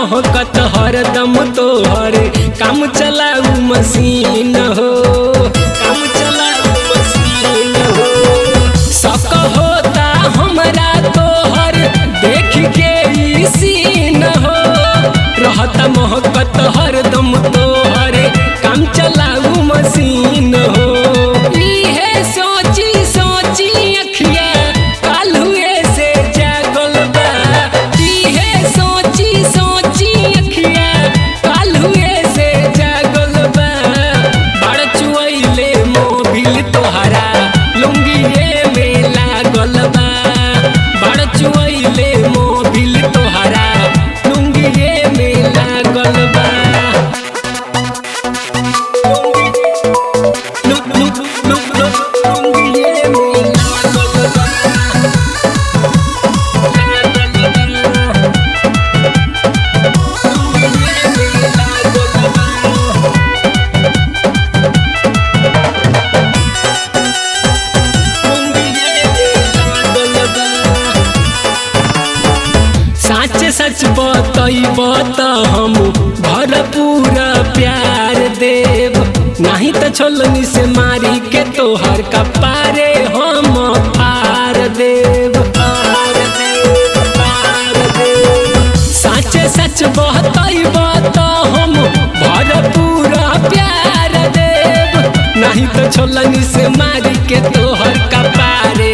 महकत हरदम तोहर काम चलाऊ मशीन हो काम चलाऊ मशीन हो शक होता हमरा तोहर देख के ई सीन हो रहत महकत हरदम तोहर काम चलाऊ मशीन हो इहे सोची सोची अखिया काल्हुए से जागल बा इहे सोची सोची अखिया काल्हुए से जागल बा बड़ चुआइले मोबिल तोहरा लुंगिए में लागल बा बड़ चुआइले मोबिल तोहरा लुंगिए में लागल बा लुक लुक लुक लुक लुंगिए में लागल बा सच सच बतैब त हम भरपूर प्यार देव नहीं तो छोलनी से मारी के तोहर कपारे हम फार देव फार देव फार देव सच सच बतैब त हम भरपूर प्यार देव नहीं तो छोलनी से मारी के तोहर कपारे